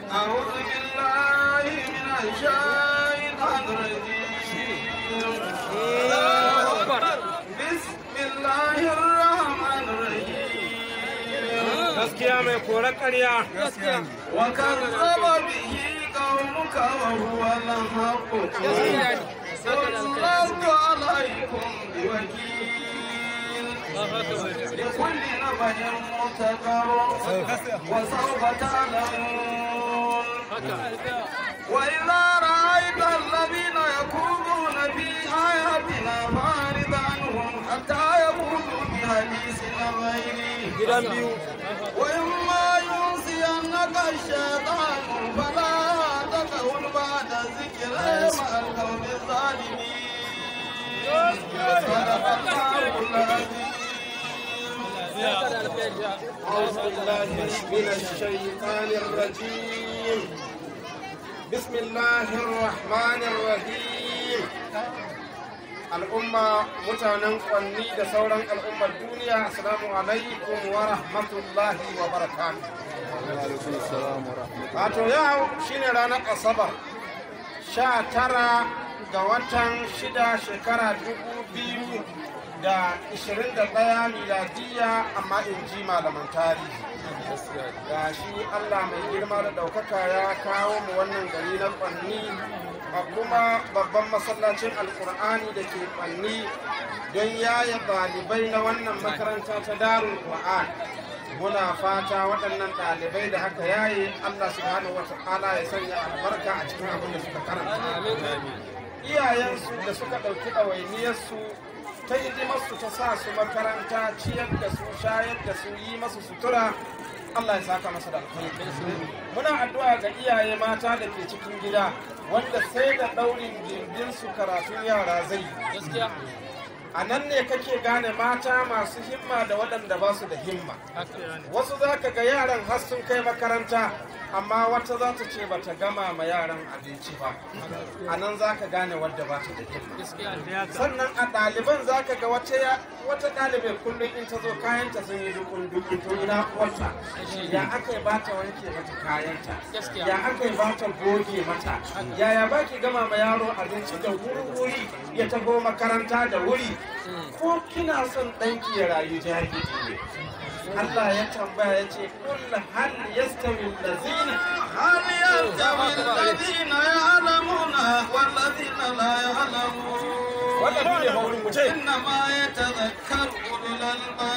أعوذ بالله من الشيطان الرجيم بسم الله الرحمن الرحيم gaskiya mai kore ƙarya وكذب به قومك وهو الحق قل لست عليكم بوكيل لكل نبأ مستقر وسوف تعلمون وإذا رأيت الذين يكونون في آياتنا فأعرض عنهم حتى يقولوا بحديث غيره وإما ينسينك الشيطان فلا تقول بعد الذكر مع القوم الظالمين صدق الله العظيم أعوذ بالله من الشيطان الرجيم بسم الله الرحمن الرحيم al'umma mutanen kwanni da sauran al'ummar duniya assalamu alaikum wa rahmatullahi wa barakatuh wato yau shine ranar asabar sha tara ga watan shida shekara dubu biyu da ishirin da ɗaya miladiya amma in ji malaman tarihi ga shi allah mai girma da ɗaukaka ya kawo mu wannan gari na kwanni a kuma babban masallacin alkur'ani da ke kwanni don yaya ɗalibai na wannan makaranta ta darul qur'an muna fata waɗannan ɗalibai da haka yaye allah subhanahu wa ta'ala ya sanya albarka a cikin abin da suka karanta iyayensu da suka ɗauki ɗawainiyarsu ta hidimarsu ta sa su makaranta ciyar da su shayar da su yi masu sutura Allah ya saka masa da alkhairi muna addu'a ga iyaye mata da ke cikin gida wanda sai da ɗaurin gindin su karatun yara zai yi a nan ne kake gane mata masu himma da waɗanda ba su da himma wasu za ka ga yaran har sun kai makaranta amma wata za ta ce bata gama ma yaran abinci ba a nan za ka gane wadda ba ta da himma sannan a ɗaliban za ka ga wata ɗalibai kullum in ta zo kayanta sun yi dukun dukun to ina wata ya aka yi bata wanke mata kayanta ya aka yi bata goge mata yaya ba ki gama ma yaro abinci da wuri-wuri ya tago makaranta da wuri ko kina son ɗanki ya rayu jahili ne Allah ya tambaya ya ce kulla hal yastawi allazina هل يستوي الذين يعلمون والذين لا يعلمون wannan ne haurin mu ce إنما يتذكر أولو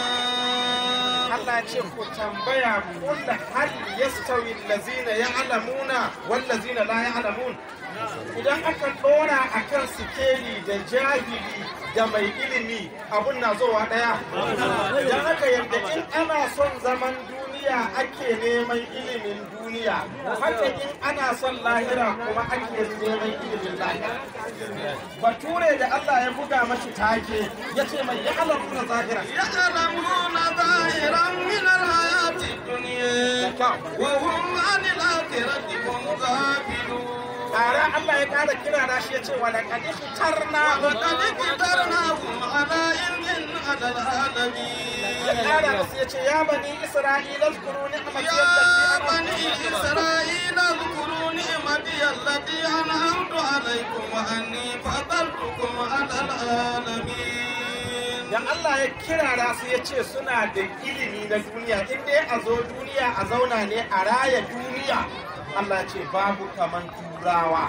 الألباب Allah ya ce ku tambaya kulla hal yastawi allazina ya'lamuna wal ladzina la ya'lamun idan aka dora akan sikeli da jahili da mai ilimi abun na zowa daya idan aka yadda in ana son zaman duniya ake neman ilimin duniya haka in ana son lahira kuma ake neman ilimin lahira bature da Allah ya buga mashi take yace mai ya'lamuna zahira يعلمون ظاهرا من الحياة الدنيا وهم عن الآخرة هم غافلون Tare Allah ya ƙara kira na shi ya ce wa laƙad ikhtarna وقد اقترناهم على علم على العالمين ya ƙara musu ya ce ya bani Isra'ila zkuru ni'mati يا allati بني إسرائيل اذكروا نعمتي التي أنعمت عليكم وأني فضلتكم على العالمين Dan Allah ya kirara su ya ce suna da ilimi na duniya in dai a zo duniya a zauna ne a raya duniya Allah ya ce babu kaman turawa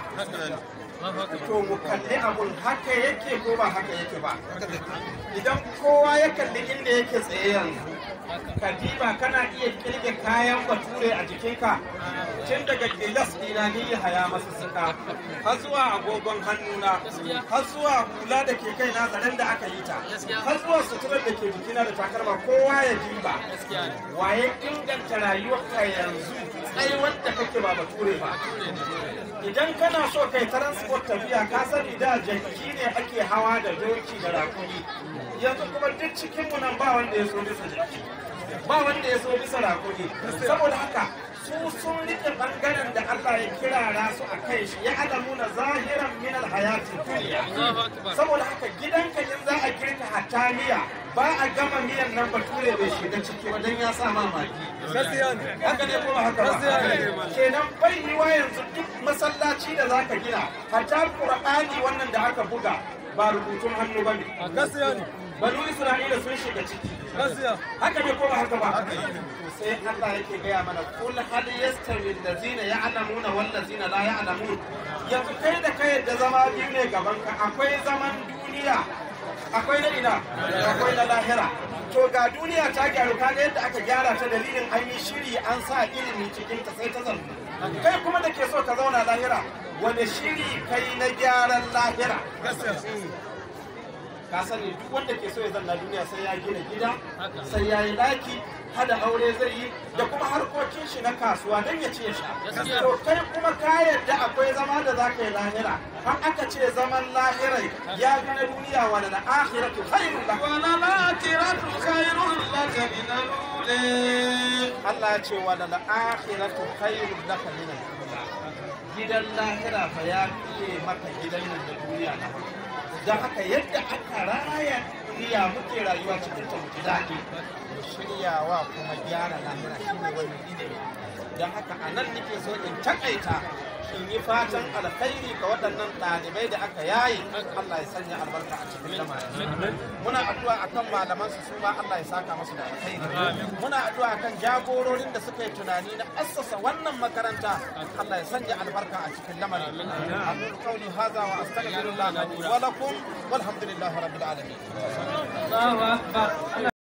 to mu kalli abun haka yake ko ba haka yake ba idan kowa ya kalli inda yake tsaye yanzu kadiba kana iya kirge kayan bature a jikinka tun daga gilas dina ni haya masu suka har zuwa agogon hannuna har zuwa hula da ke kai na zaren da aka yi ta har zuwa suturar da ke jikina da takalma kowa ya diba waye inganta rayuwarka yanzu tsaye wanda kake ba bature ba idan kana so kai transport tafiya ka sani da jaki ne ake hawa da doki da rakumi yanzu kuma duk cikin mu nan ba wanda ya so bisa jaki ba wanda ya so bisa rakumi saboda haka su sun rike bangaren da Allah ya kirara su a kai shi ya alamuna zahiran min alhayati duniya saboda haka gidanka in za a girka hataniya ba a gama miyan nan bature bai shiga ciki wajen ya sa mamaki gaskiya ne haka ne kuma haka ba kenan bai yi wa yanzu duk masallaci da zaka gina hatta qur'ani wannan da aka buga ba rubutun hannu ba ne gaskiya ne banu isra'ila sun shiga ciki gaskiya haka ne ko ba haka ba sai Allah yake gaya mana kul hal yastawi allazina ya'lamuna wal ladzina la ya'lamun yanzu kai da kai da zama biyu ne gaban ka akwai zaman duniya akwai na ina akwai na lahira to ga duniya ta gyaru kaga yadda aka gyara ta dalilin an yi shiri an sa ilimi cikin ta sai ta zanto kai kuma da ke so ka zauna lahira wani shiri kai na gyaran lahira ka sani duk wanda ke so ya zanna duniya sai ya gina gida sai ya yi daki hada aure zai yi da kuma harkokin shi na kasuwa don ya ce sha to kai kuma ka yadda akwai zama da za ka yi lahira har aka ce zaman lahirai ya fi na duniya wani na akhiratu khairun lak وللآخرة خير لك من الأولى Allah ya ce wa lal akhiratu khairun laka min al-ula gidan lahira fa ya fiye maka gidan nan da duniya na farko don haka yadda aka raya duniya muke rayuwa cikin ta mutu daɗi mu shiryawa kuma gyara lahira shine wannan ilimi don haka a nan nake so in takaita in yi fatan alkhairi ga waɗannan ɗalibai da aka yayi Allah ya sanya albarka a cikin lamarin muna addu'a akan malaman su su ma Allah ya saka musu da alkhairi muna addu'a akan jagororin da suka yi tunani na assasa wannan makaranta Allah ya sanya albarka a cikin lamarin aqulu qawli hadha wa astaghfirullah li wa lakum walhamdulillahi rabbil alamin Allahu akbar